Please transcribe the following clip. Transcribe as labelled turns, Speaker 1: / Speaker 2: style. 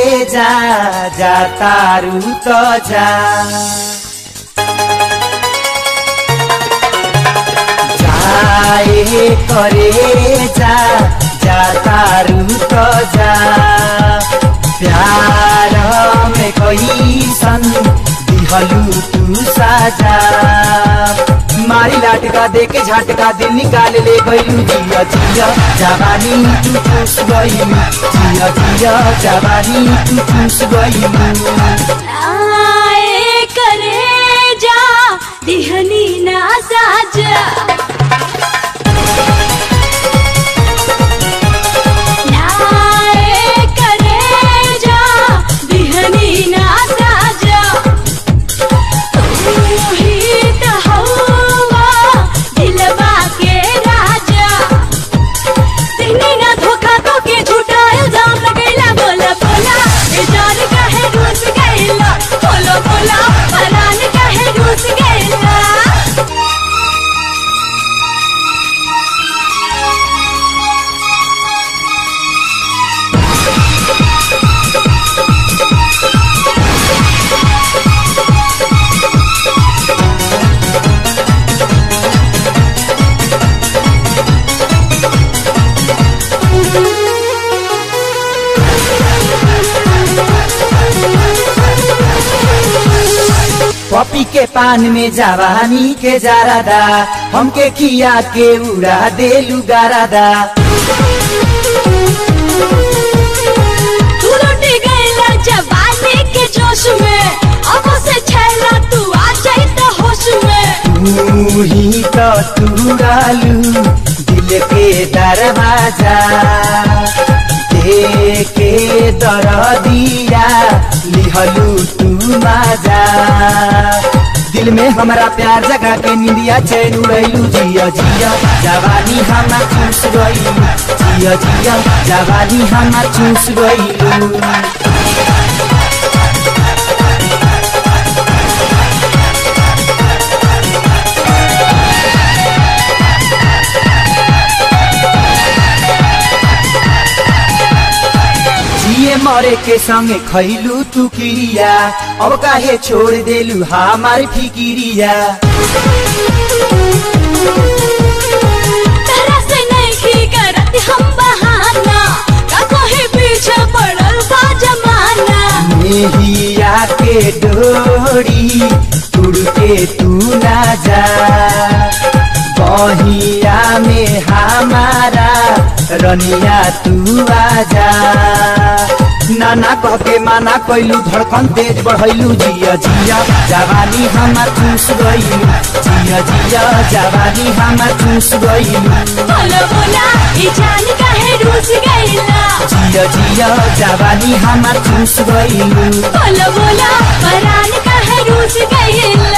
Speaker 1: जा जा तारू त जा जाए करे जा जा तारू त जा प्यार में कैसन दिहलू तू साजा मारी लाटका दे के झटका दिल निकाल ले गईलू जिया जिया जवानी तू चूस गईलू जिया जिया जवानी तू चूस गईलू
Speaker 2: आए करे जा दिहनी ना साजा नाए करे जा दिहनी ना साजा तू ही त हवा दिलवा के राजा दिहनी ना धोखा तो के झूठा इल्जाम लगैला बोला बोला ए जान काहे रूस गैला बोलो बोला परान काहे रूस गैला
Speaker 1: पपी के पान में जवानी के जारादा हमके खिया के उड़ा देलू गारादा
Speaker 2: तू लुट गईला जवानी के जोश में अब से छैला तू आ जाई त होश में
Speaker 1: तू ही तो तुरालू दिल के दरवाजा दे के दर दिया लिहलू तू माजा दिल में हमारा प्यार जगा के निंदिया चैन उड़ैलू जिया जिया जवानी हमा चूस गईलू जिया जिया जवानी हमा चूस गईलू जिए मरे के संगे खैलू तू किरिया अब काहे छोड़ देलू हमार फिकिरिया
Speaker 2: तरह से नहीं करत हम बहाना का कोई पीछे पड़ल बा जमाना
Speaker 1: मेहिया के डोरी उड़ के तू ना जा बहिया में हमारा रनिया तू आजा नाना कह के माना कैलू धड़कन तेज बढ़ैलू जिया जिया जवानी हमार चूस गईलू जिया जिया जवानी हमार चूस गईलू
Speaker 2: बोलो बोला ई जान काहे रूस गईला
Speaker 1: जिया जिया जवानी हमार चूस गईलू
Speaker 2: बोलो बोला परान काहे रूस गईला